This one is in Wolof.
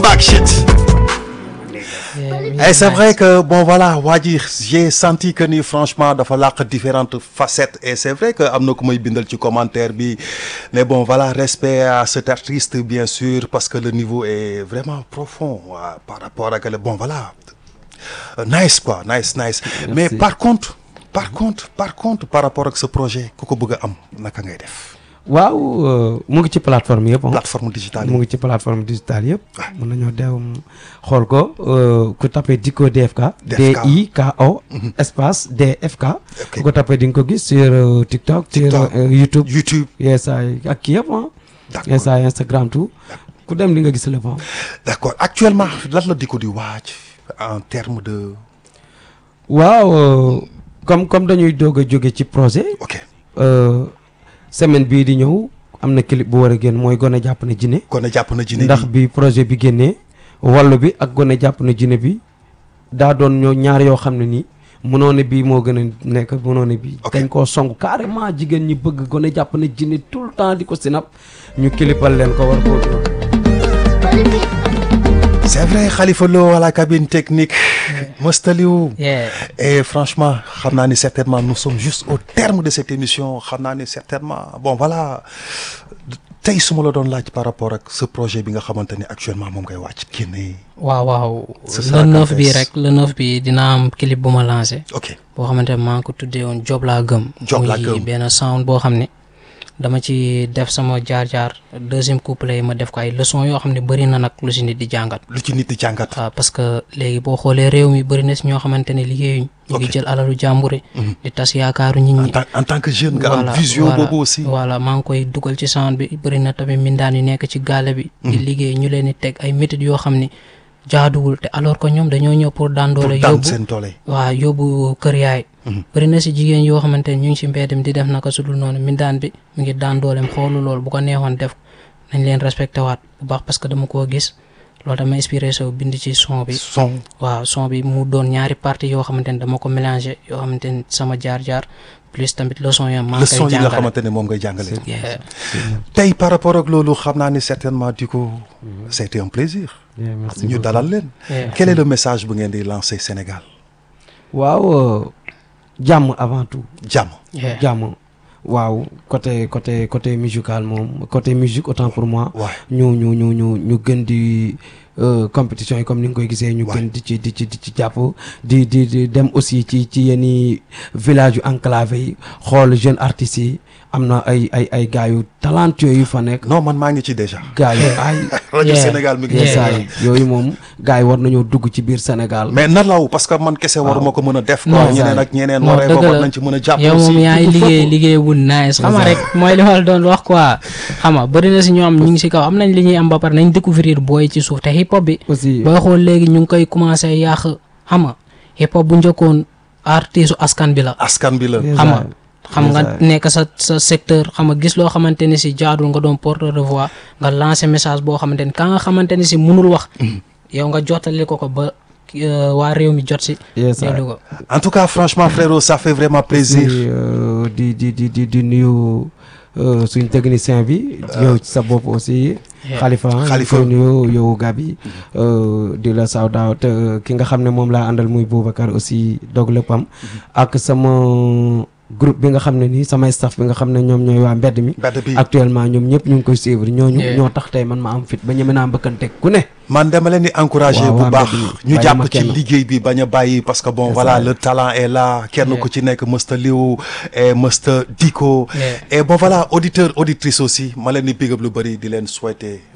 back shit. Et c'est vrai que bon voilà waa ji j'ai senti que ni franchement dafa làq différentes facettes et c'est vrai que am na ku may bindal ci commentaire bi mais bon voilà respect à cet artiste bien sûr parce que le niveau est vraiment profond waa par rapport ak le bon voilà Euh, nice quoi nice nice mais par contre par contre par contre par rapport ak ce projet ku ko bëgg a am naka ngay def waaw euh, mu ngi ci plateforme yëpp ah. plateforme digitale mu yi ngi ci plateforme digitale yëpp. mën nañoo dem xool ko euh, ku tapé Dicko DFK. DFK. D I K O. espace DFK. Ok. ku ko tapé di nga ko gis sur euh, TikTok. TikTok. sur euh, YouTube. YouTube yes ay ak kii yëpp ah. D'accord. yes ay Instagram tout. ku dem di nga gis lépp ah. d'accord actuellement lan la di ko di waaj en termes de waaw euh, comme comme dañuy doog a jóge ci projet. ok euh, semaine bii di ñëw am na clip bu war a génn mooy gone jàpp na jinne kon jàpp na jinne ndax bi bi projet bi génnee wàllu bi ak gone jàpp na jinne bi daa doon ñoo ñaar yoo xam ne nii mënoo ne bii moo gën a nekk mënoo ne bii Ok. dañ koo song carrément jigéen ñi bëgg gone jàpp na jinne tout le temps di ko sinap ñu kilipal leen ko war koo c'est vrai Khalifa Lo à la cabine technique Mostaliou Yeah. et franchement xam naa ni certainement nous sommes juste au terme de cette émission xam naa ni certainement bon voilà tey su ma la doon laaj par rapport ak ce projet bi nga xamante ni actuellement moom ngay wàcc génne waaw waaw Ce sera le quand neuf bi est-ce? rek le neuf bi dina am clip bu ma lancé ok boo xamante ne maa ngi ko tuddee woon job laa gëm Job laa muy gëm. benn sound boo xam ne dama ci def sama jaar-jaar deuxième couplet yi ma def ko ay leçon yoo xam ne bëri na nag lu si nit di jàngat lu ci nit di jàngat waaw parce que léegi boo xoolee réew mi bëri na si ñoo xamante ne liggéeyuñ ñu ngi Ok. jël alalu jàmbure di tas yaakaaru nit en ñi tant en tant que jeune nga am Voilà, vision voilà, boobu aussi voilà maa ngi koy dugal ci sound bi bëri na tamit mindaan yu nekk ci gaale bi di liggéey ñu leen di teg ay méthodes yoo xam ne jaaduwul te alors que ñoom dañoo ñëw pour daan pour doole daan yóbbu seen doole waaw yóbbu kër yaay bëri na si jigéen yoo xamante ne ñu ngi si mbedd mi di def naka su dul noonu mindaan bi mu ngi daan dooleem xoolu loolu bu ko neexoon def nañ leen respecté waat bu baax parce que dama koo gis loolu dama inspiré so bind ci son bi son waaw son bi mu doon ñaari partie yoo xamante ne dama ko mélangé yoo xamante ne sama jaar-jaar plus tamit leçon yo maa ngi leçon koy yi nga jàngale xamante ne moom ngay jàngale Yeah. tey par rapport ak loolu xam naa ni certainement di ko c'était un plaisir merci ñu dalal leen Yeah. quel est le message bu ngeen di lancer Sénégal waaw euh, jàmm avant tout jàmm Yeah. jàmm waaw côté côté côté musical moom côté musique autant pour moi Ouais. ñu ñu ñu ñu ñu gën di euh, compétition yi comme ni nga koy gisee ñu Ouais. gën di ci di ci di ci jàpp di di di dem aussi ci ci yenn village yu enclavé yi xool jeune artistes yi am na ay ay ay gars yu talentueux yu fa nekk non man maa ngi ci déjà gars yu ay rajo Yeah. Sénégal mi ngi Yeah. ci saa yi yooyu moom gars yi war nañoo dugg ci biir Sénégal mais na law parce que man kese waruma ko mën a def quoi Non. ñeneen ak ñeneen non waree ko dëgg war la nañ ci mën a jàpp yow moom aussi yaay il faut liggéey que- liggéey bu nice xam nga rek mooy li ma la doon wax quoi xam nga bëri na si ñoo am ñu ngi si kaw am nañ li ñuy am ba pare nañ découvrir booy ci suuf te hip hop bi aussi booy xool léegi ñu ngi koy commencé yàq xam nga hip hop bu njëkkoon artistu askan bi la askan bi la Yes, xam nga I- xam nga Yes, I- nekk sa sa secteur xam nga gis loo xamante ni si jaadul nga doon porteur de voix nga lancer message boo xamante ni ka nga xamante ni si munul wax yow nga jottali ko ko ba euh, waa réew mi jot si Yes, I- déglu ko en tout cas franchement frérot ça fait vraiment plaisir di euh, di di di di di nuyu euh, suñ technicien bi yow ci sa bopp aussi Khalifa Khalifa. ñu koy nuyu yow Gabi euh, di la saw daaw te ki nga xam ne moom laa àndal muy Boubacar aussi dog léppam ak sama groupe bi nga xam ne nii samay staff bi nga xam ne ñoom ñooy waa mbedd mi mbedd bi actuellement ñoom ñëpp ñu ngi koy suivre ñooñu Yeah. ñoo tax tey man ma am fit ba ñeme naa mbëkkanteeg ku ne man dama leen di encourager Waaw, bu waa baax mbedd mi. ñu Bàyyi jàpp ma ci kenn. liggéey bi bañ a bàyyi parce que bon C'est voilà ça. le talent est là kenn Yeah. ku ci nekk mësta liw et mësta diko Yeah. et bon voilà auditeur auditrice aussi ma leen di big up lu bëri di leen souhaiter